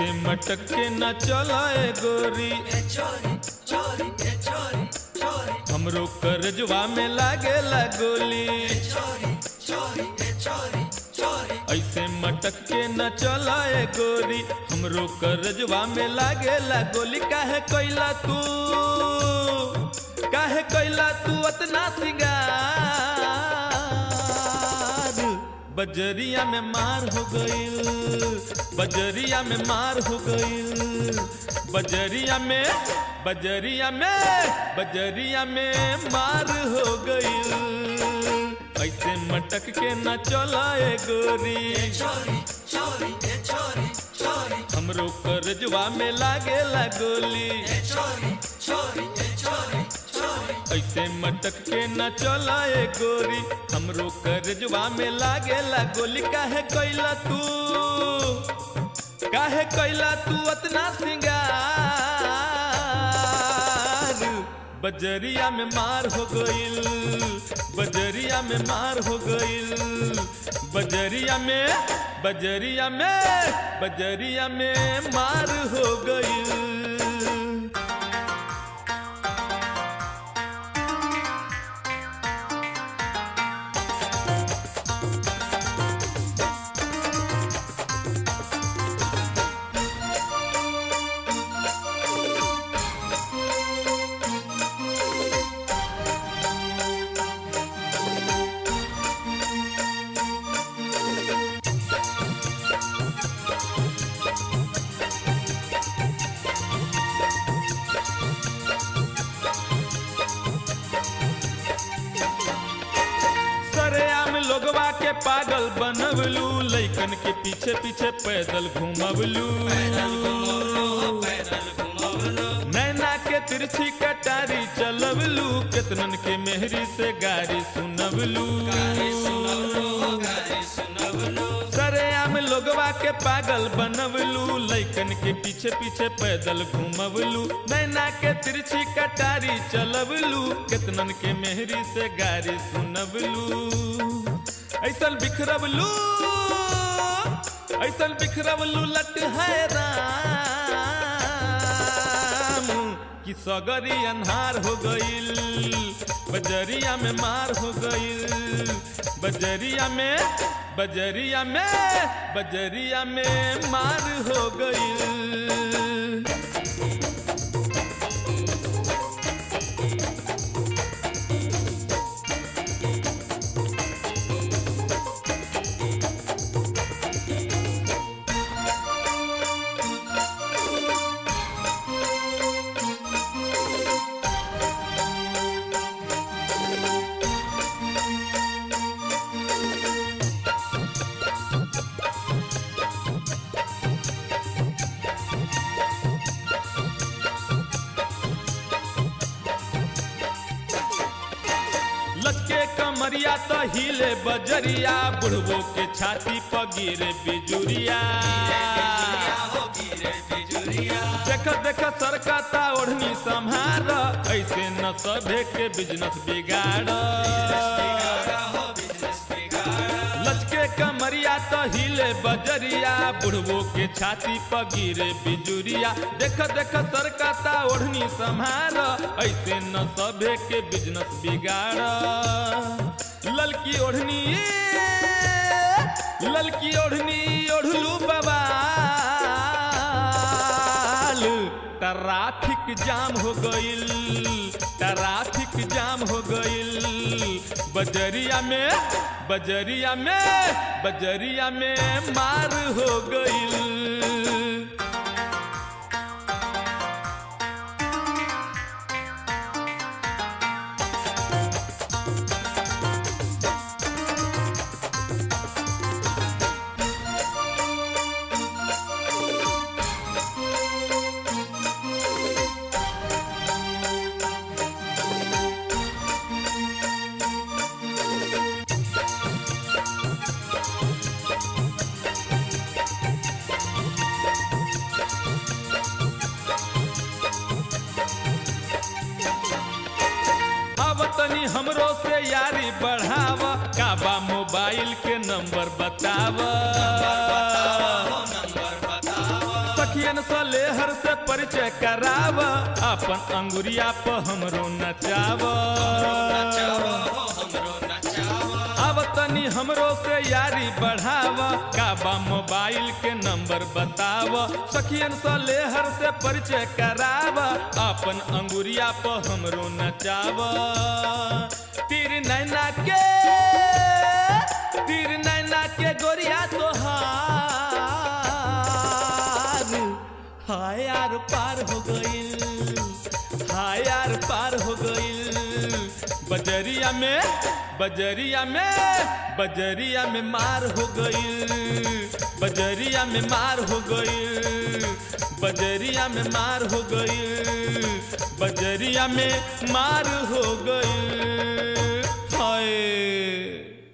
ऐसे मटक के न चलाए गोरी हमरो करजवा में लागे गोली ऐसे मटक के न चलाए गोरी हमरो करजवा में लागे गोली काहे कैला तू काहे कैला तू अतना सिंगार बजरिया में मार हो गईल बजरिया में मार हो गईल बजरिया में बजरिया में बजरिया में मार हो गईल ऐसे मटक के न चलाए गोरी हमरो करजवा में लागे गोली ऐसे मटक के न चलाए गोरी हमरो करजवा में लागे गोली काहे कैला तू काहे कैला तू अतना सिंगार बजरिया में मार हो गईल बजरिया में मार हो गईल बजरिया में बजरिया में बजरिया में मार हो गईल सरेआम लोगवा के पागल बनवलू लइकन के पीछे पीछे पैदल घुमवलू नैना के तिरछी कटारी चलवलू केतनन के मेहरी से गाड़ी सुनवलू सरेआम लोगवा के पागल बनवलू लइकन के पीछे पीछे पैदल घुमवलू नैना के तिरछी कटारी चलवलू केतनन के मेहरी से गाड़ी सुनवलू ऐसल बिखरवलू ऐसल बिखरवलू लट है राम कि सगरी अन्हार हो गईल बजरिया में मार हो गईल बजरिया में बजरिया में बजरिया में मार हो गईल लचके कमरिया तो हिले बजरिया बुढ़बो के छाती पर गिरे बिजुरिया देख देख सरकता ओढ़नी संहार ऐसे न सभे के बिजनेस बिगाड़ लचके कमरिया तो हिले बजरिया बुढ़बो के छाती पर गिरे बिजुरिया देख देख सरकता ओढ़नी संहार ऐसे न सभे के बिजनेस बिगाड़ ललकी ओढ़नी ललकी ओढ़नी ओढ़लू बाबा ट्रैफिक जाम हो गईल ट्रैफिक जाम हो गईल बजरिया में बजरिया में बजरिया में मार हो गईल अब तनी हमरो से यारी बढ़ाव काबा मोबाइल के नंबर बताव लेहर से परिचय कराव अपन अंगुरिया पर हमरो नचाव अब तनी हमरो से यारी बढ़ाव काबा मोबाइल के नंबर बताव सखियन से लेहर से परिचय कराव अपन अंगुरिया पर हमरो नचाव तीर नैना के तीर नैना के गोरिया तोहार हाय यार पार हो गइल हाय यार पार हो गइल बजरिया में बजरिया में बजरिया में मार हो गइल बजरिया में मार हो गइल बजरिया में मार हो गइल बजरिया में मार हो गइल हाय